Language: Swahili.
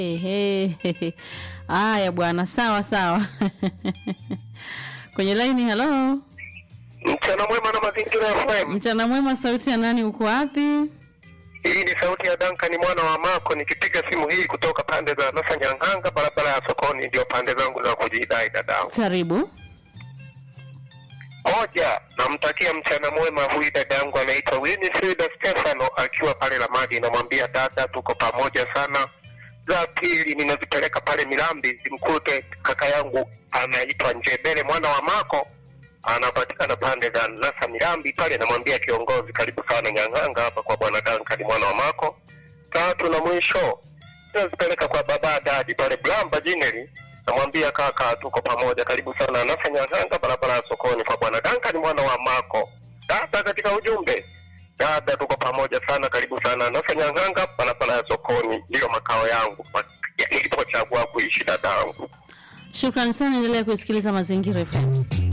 Ehe. Haya bwana, sawa sawa. Kwenye laini, halo. Mchana mwema na mazingira FM. Mchana mwema, sauti ya nani? Uko wapi? Hii ni sauti ya Duncan mwana wa Mako nikipiga simu hii kutoka pande za Nasa Nyang'anga, barabara ya sokoni, ndio pande zangu za kujidai dadangu. Karibu. Moja, namtakia mchana mwema huyu dadangu anaitwa Winifrida Stefano akiwa pale Lamadi, namwambia dada, tuko pamoja sana. Za pili, ninazipeleka pale Milambi zimkute kaka yangu anaitwa Njebele mwana wa Mako, anapatikana pande za Nasa Milambi pale, namwambia kiongozi, karibu sana Nyang'anga hapa kwa bwana Duncan mwana wa Mako. Tatu na mwisho, ninazipeleka kwa baba dadi pale Blamba Jineli namwambia kaka, tuko pamoja, karibu sana Nasa Nyang'anga, barabara ya sokoni kwa bwana Duncan mwana wa Mako. Dada, katika ujumbe dada, tuko pamoja sana, karibu sana Nasa Nyang'anga, barabara ya sokoni, ndiyo makao yangu pa- nilipochagua kuishi dadangu. Shukrani sana, endelea kusikiliza Mazingira FM.